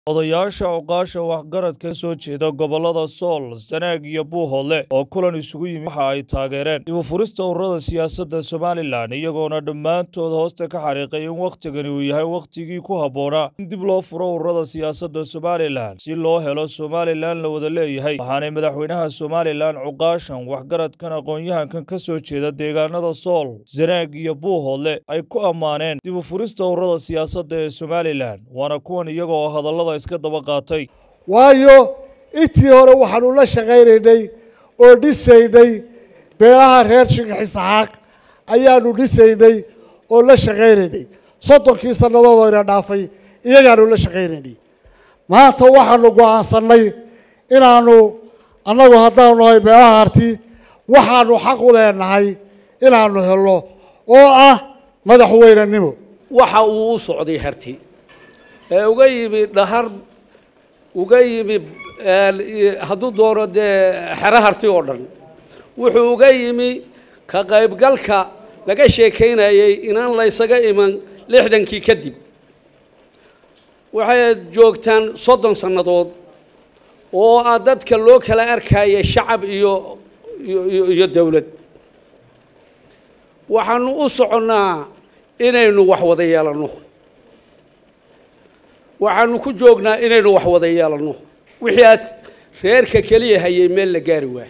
odayaasha oqaasha waxgaradka ka soo jeeda gobollada sool sanaag iyo buuhoodle oo kulan isugu yimid waxa ay taageereen dib u furista ururada siyaasadda somalilan iyagoona dhammaantood hoosta ka xariiqay in wakhtigani uu yahay wakhtigii ku habboonaa in dib loo furo ururada siyaasadda somalilan si loo helo somalilan la wada leeyahay waxaanay madaxweynaha somalilan cuqaashan waxgaradkan aqoon-yahankan ka soo jeeda deegaanada sool sanaag iyo buuhoodle ay ku ammaaneen dib u furista ururada siyaasadda ee somalilan waana kuwan iyagoo hadallada iska daba qaatay waayo intii hore waxaanu la shaqaynaynay oo dhisaynay beelaha reer sheekh isxaaq ayaanu dhisaynay oo la shaqaynaynay soddonkii sannadood oo ina dhaafay iyagaanu la shaqaynaynay maanta waxaanu go'aansannay inaanu annagu haddaanu nahay beelaha harti waxaanu xaq u leenahay inaanu helno oo ah madaxweynenimo waxa uu u socday harti ee uga yimi dhahar uga yimi hadduu doono dee xero harti oo dhan wuxuu uga yimi ka qaybgalka laga sheekaynayay inaan laysaga iman lixdankii kadib waxay joogtaan soddon sannadood oo ah dadka loo kala arkaya shacab iyo iyo dowlad waxaanu u soconnaa inaynu wax wada yeelanno waxaanu ku joognaa inaynu wax wada yeelanno wixii aad reerka keliya hayay meel la gaari waa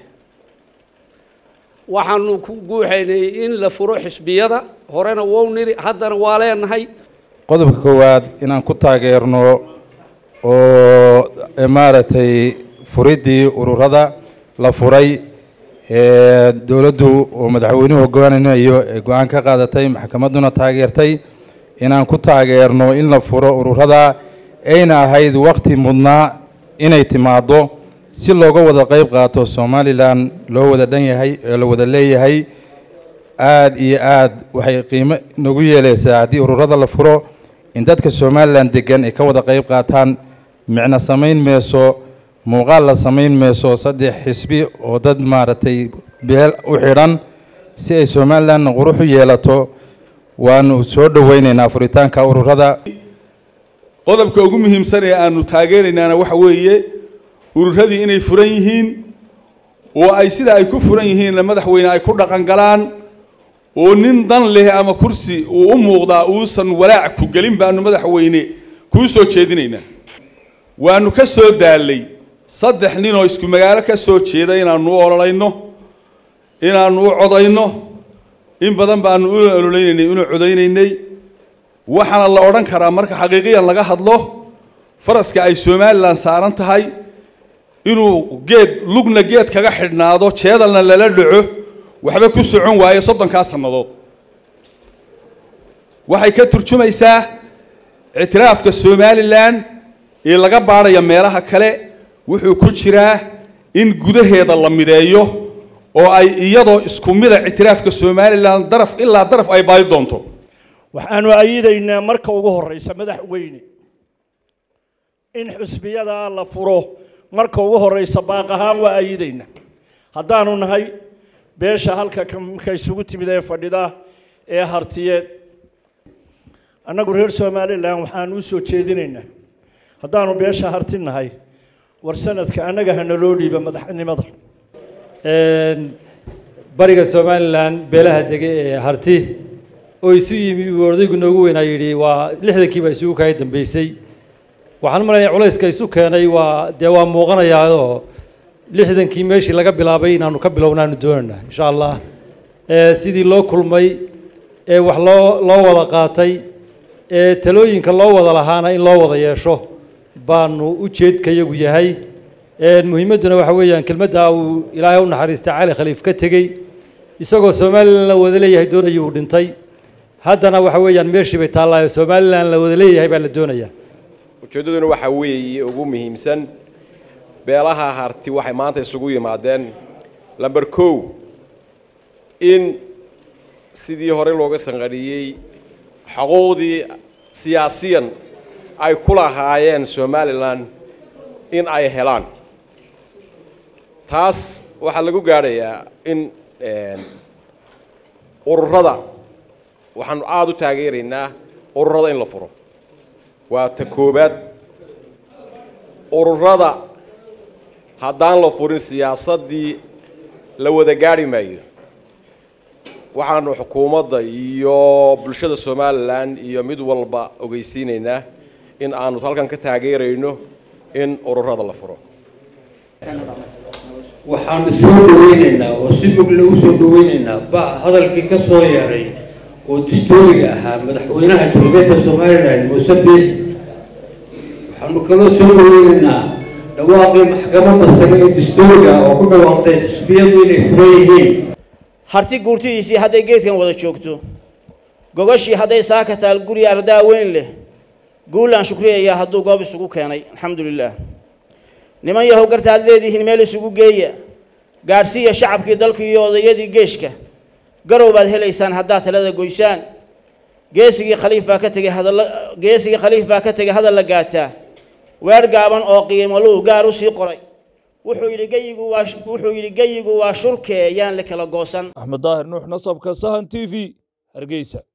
waxaanu ku guuxaynay in la furo xisbiyada horena wou niri haddana waa leenahay qodobka koowaad inaan ku taageerno oo maaragtay furiddii ururada la furay ee dowladdu oo madaxweynuhu hoggaaninayo ee go-aan ka qaadatay maxkamadduna taageertay inaan ku taageerno in la furo ururada ayna ahayd wakhti mudnaa inay timaaddo si looga wada qayb qaato somalilan loo wada dhan yahay ee la wada leeyahay aada iyo aad waxay qiimo nagu yeelaysaa haddii ururada la furo in dadka somalilan degan ay ka wada qayb qaataan micno samayn mayso muuqaal la samayn mayso saddex xisbi oo dad maaragtay beel u xidhan si ay somalilan qurux u yeelato waanu soo dhoweynaynaa furitaanka ururada qodobka ugu muhiimsan ee aanu taageeraynaana waxa weeye ururadii inay furan yihiin oo ay sida ay ku furan yihiinna madaxweyne ay ku dhaqan galaan oo nin dan leh ama kursi uu u muuqdaa uusan walaac ku gelin baanu madaxweyne kuu soo jeedinaynaa waanu ka soo daallay saddex nin oo isku magaalo ka soo jeeda inaanu u ololayno inaanu u codayno in badan baanu u ololeynaynay una codaynaynay waxaana la odhan karaa marka xaqiiqiyan laga hadlo faraska ay somalilan saaran tahay inuu geed lugna geed kaga xidhnaado jeedalna lala dhaco waxba ku socon waaye soddonkaa sannadood waxay ka turjumaysaa ictiraafka somalilan ee laga baadhaya meelaha kale wuxuu ku jiraa in gudaheeda la mideeyo oo ay iyadoo isku mida ictiraafka somalilan daraf ilaa daraf ay baadi doonto waxaanu ayidaynaa marka ugu horreysa madaxweyne in xusbiyadaa la furo marka ugu horreysa baaq ahaan waa ayidaynaa haddaanu nahay beesha halka ka isugu timid ee fadhida ee hartiyeed annagu reer somalilan waxaanu u soo jeedinaynaa haddaanu beesha harti nahay war sanadka annaga hana loo dhiiba madaxnimada bariga somalilan beelaha dege ee harti oo isu yimi uu odaygu noogu weynaa yidhi waa lixdankii baa isugu kaga dambeysay waxaan malaynayaa culayska isu keenay waa dee waa muuqanayaao lixdankii meeshii laga bilaabay inaanu ka bilownaanu doonayna insha allah sidii loo kulmay ee wax loo loo wada qaatay ee talooyinka loo wada lahaana in loo wada yeesho baanu ujeedkayagu yahay muhiimadduna waxa weeyaan kelmadda uu ilaahay u naxariistay cali khaliif ka tegey isagoo somalilan la wada leeyahay doonayay uu dhintay haddana waxa weeyaan meeshii bay taallaayo somalilan la wada leeyahay baa la doonayaa ujeeddaduna waxaa weeye ugu muhiimsan beelaha harti waxay maanta isugu yimaadeen lamber kow in sidii hore looga sanqadhiyey xuquuqdii siyaasiyan ay ku lahaayeen somalilan in ay helaan taas waxaa lagu gaadhayaa in ururada waxaanu aada u taageeraynaa ururada in la furo waa ta koobaad ururada haddaan la furin siyaasaddii la wada gaadhi maayo waxaanu xukuumadda iyo bulshada somalilan iyo mid walba ogeysiinaynaa in aanu halkan ka taageerayno in ururada la furo waxaanu soo dhaweynaynaa oo si mug lagu soo dhaweynaynaa ba hadalkii ka soo yeeray oo dastuuriga ahaa madaxweynaha jamhuuriyadda somalilan muuse biix waxaanu kaloo soo dhaweynaynaa dhawaaqii maxkamadda sare ee dastuuriga oo ku dhawaaqday xisbiyadu inay furan yihiin harti guurtidiisii hadday geedkan wada joogto gogashii hadday saaka taal guri ardaa weyn leh guulaan shukriyayaa hadduu goob isugu keenay alxamdu lilaah niman yahow gartaad leedihiin meel isugu geeya gaadhsiiya shacabkii dalka iyo odayadii geeshka garow baad helaysaan haddaad talada goysaan geesigii khaliif baa ka tegay hadalla geesigii khaliif baa ka tegay hadal la gaataa weer gaaban oo qiimoluu gaar u sii qoray wuxuu yidhi geyigu waa wuxuu yidhi geyigu waa shurkee yaan la kala goosan axmed daahir nuux nasabka sahan t v hargeysa